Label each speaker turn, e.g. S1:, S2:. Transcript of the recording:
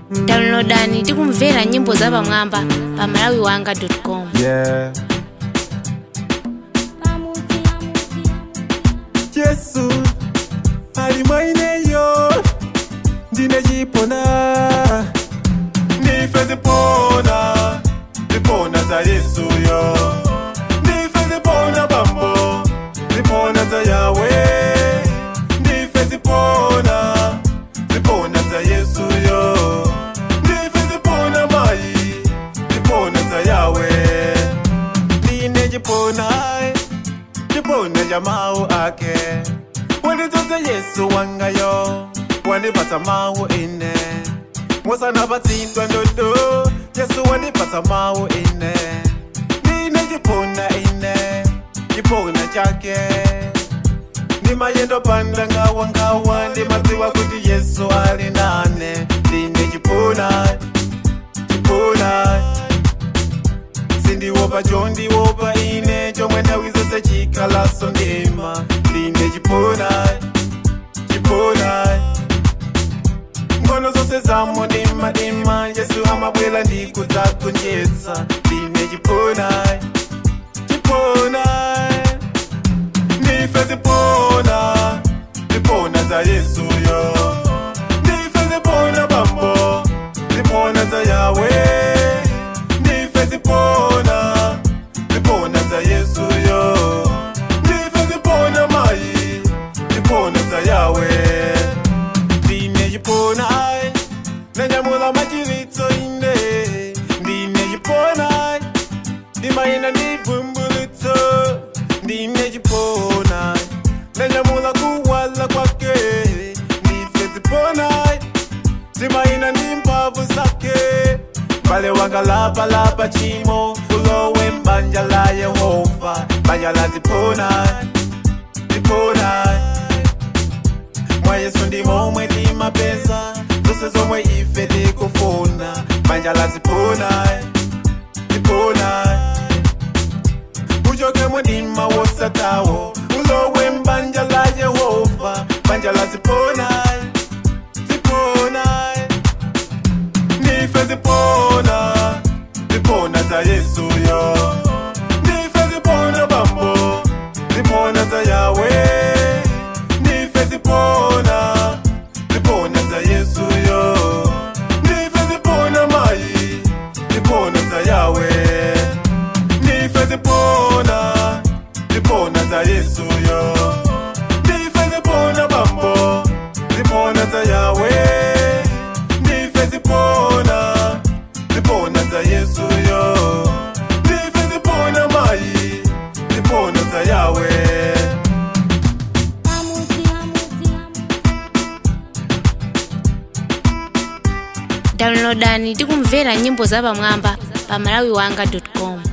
S1: downloadani tikumvera nyimbo zapamwamba pa malawiwanga.com
S2: Yeah. Yesu ali mwaineyo ndine chipona ndife zipona zipona za yesuyo ndife zipona bambo zipona za yawe ndife zipona zipona za yesuyo ndife zipona mayi zipona za yawe ndine chipona chipona cha mawu ake wandidzoza yesu wangayo wandipatsa mawu ine musanapatsidwa ndodo yesu wandipatsa mawu ine ndine chipona ine chipona chake ndimayendo panda ngawa ngawa ndimadziwa kuti yesu ali nane ndine chipona chipona sindiopa chondiopa ine chomwe nthawi zonse chikhalaso ndima ndine chipona chipona ngono zonse zamo ndimadima yesu amabwera ndikudzagonjetsa ndine chipona chipona ndife zipona zipona za yesuyo ndife zipona bambo zipona za yawe ndife zipona zipona za yesuyo ndife zipona mayi zipona za yawe ndine chipona nanyamula machiritso ine ndine chipona ndimayenda ndivumbulutso ndine chipona nanyamula kuwala kwake ndife zipona ndimayenda ndi mphamvu zake pale wangalapalapa chimo ulowe mbanja la yehova banja la zipona zipona mwa yesu ndimo omwe timapeza zonse zomwe ife tikufuna banja la zipona zipona uchoke mudima wosatawo ulowe mbanja la yehova banja la zipona zipona ndife zipona zipona za yesuyo ndife zipona bambo zipona za yawe ndife zipona zipona za yesuyo ndife zipona mayi zipona za yawe ndife zipona zipona za yesuyo ndife zipona bambo zipona za yawe ndife zipona zipona za yesuyo ndife zipona mayi zipona za yawe
S1: downloadani tikumvera nyimbo zapamwamba pa malawiwanga.com